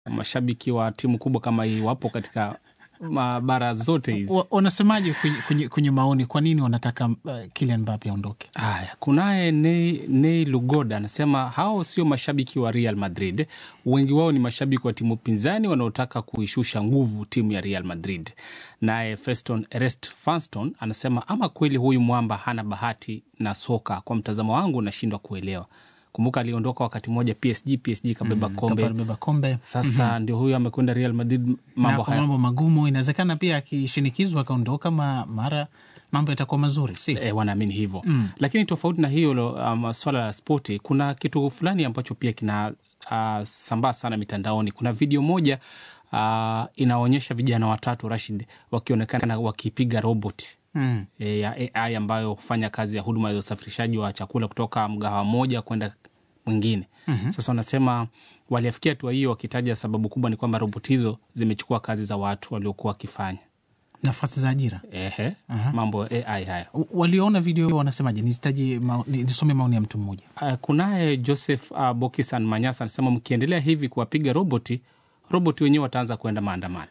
mashabiki wa timu kubwa kama hii wapo katika mabara zote hizi. Wa- Wanasemaje kwenye, kwenye, kwenye maoni, kwa nini wanataka uh, Kylian Mbappe aondoke? Haya, kunaye Nei, Nei Lugoda anasema hao sio mashabiki wa Real Madrid, wengi wao ni mashabiki wa timu pinzani wanaotaka kuishusha nguvu timu ya Real Madrid. Naye Feston Ernest Fanston anasema ama kweli huyu mwamba hana bahati na soka, kwa mtazamo wangu nashindwa kuelewa. Kumbuka aliondoka wakati mmoja PSG, PSG kabeba kombe, Kabeba kombe sasa ndio huyu amekwenda Real Madrid, na mambo kwa haya mambo magumu. Inawezekana pia akishinikizwa akaondoka, ma, mara mambo yatakuwa mazuri, si e, wanaamini hivyo mm. Lakini tofauti na hiyo lo, um, swala la spoti, kuna kitu fulani ambacho pia kina uh, sambaa sana mitandaoni. Kuna video moja uh, inaonyesha vijana watatu Rashid wakionekana wakipiga robot mm. e, ya AI ambayo hufanya kazi ya huduma za usafirishaji wa chakula kutoka mgahawa moja kwenda mwingine. mm-hmm. Sasa wanasema waliafikia hatua hiyo wakitaja sababu kubwa ni kwamba robot hizo zimechukua kazi za watu waliokuwa wakifanya nafasi za ajira. ehe, mambo ya AI haya. W- Walioona video hiyo wanasemaje? Nisitaje mao- ni- nisome maoni ya mtu mmoja. Uh, kunaye Joseph uh, Bokisan Manyasa anasema mkiendelea hivi kuwapiga roboti, roboti wenyewe wataanza kuenda maandamano.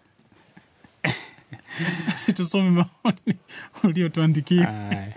si tusome maoni uliotuandikia. Aya.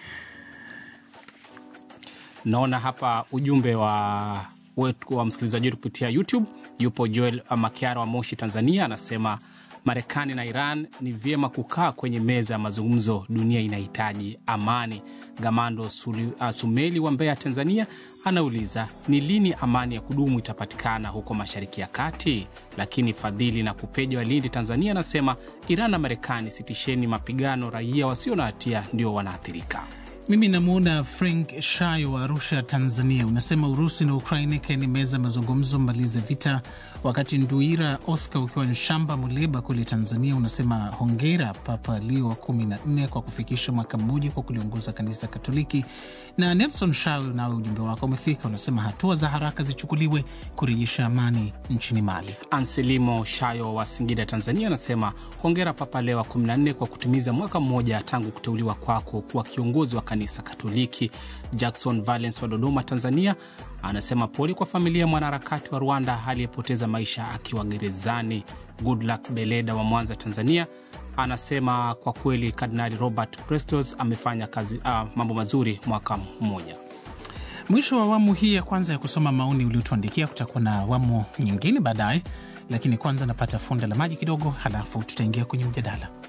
Naona hapa ujumbe wa wetu wa msikilizaji wetu kupitia YouTube. Yupo Joel Makiara wa Moshi, Tanzania, anasema Marekani na Iran ni vyema kukaa kwenye meza ya mazungumzo, dunia inahitaji amani. Gamando Suli, uh, Sumeli wa Mbeya, Tanzania, anauliza ni lini amani ya kudumu itapatikana huko Mashariki ya Kati. Lakini Fadhili na Kupeja wa Lindi, Tanzania, anasema Iran na Marekani, sitisheni mapigano, raia wasio na hatia ndio wanaathirika. Mimi namwona Frank Shayo wa Arusha, Tanzania, unasema Urusi na Ukraini kaeni meza mazungumzo, mmalize vita. Wakati Nduira Oscar ukiwa Nshamba, Muleba kule Tanzania, unasema hongera Papa Leo wa kumi na nne kwa kufikisha mwaka mmoja kwa kuliongoza kanisa Katoliki. Na Nelson Shayo, nawe ujumbe wako umefika, unasema hatua za haraka zichukuliwe kurejesha amani nchini Mali. Anselimo Shayo wa Singida, Tanzania, anasema hongera Papa Leo wa 14 kwa kutimiza mwaka mmoja tangu kuteuliwa kwako kuwa kiongozi wa kanisa Katoliki. Jackson Valens wa Dodoma, Tanzania, anasema pole kwa familia ya mwanaharakati wa Rwanda aliyepoteza maisha akiwa gerezani. Goodluck Beleda wa Mwanza, Tanzania, anasema kwa kweli Kardinali Robert Prestos amefanya kazi ah, mambo mazuri mwaka mmoja. Mwisho wa awamu hii ya kwanza ya kusoma maoni uliotuandikia. Kutakuwa na awamu nyingine baadaye, lakini kwanza napata funda la maji kidogo, halafu tutaingia kwenye mjadala.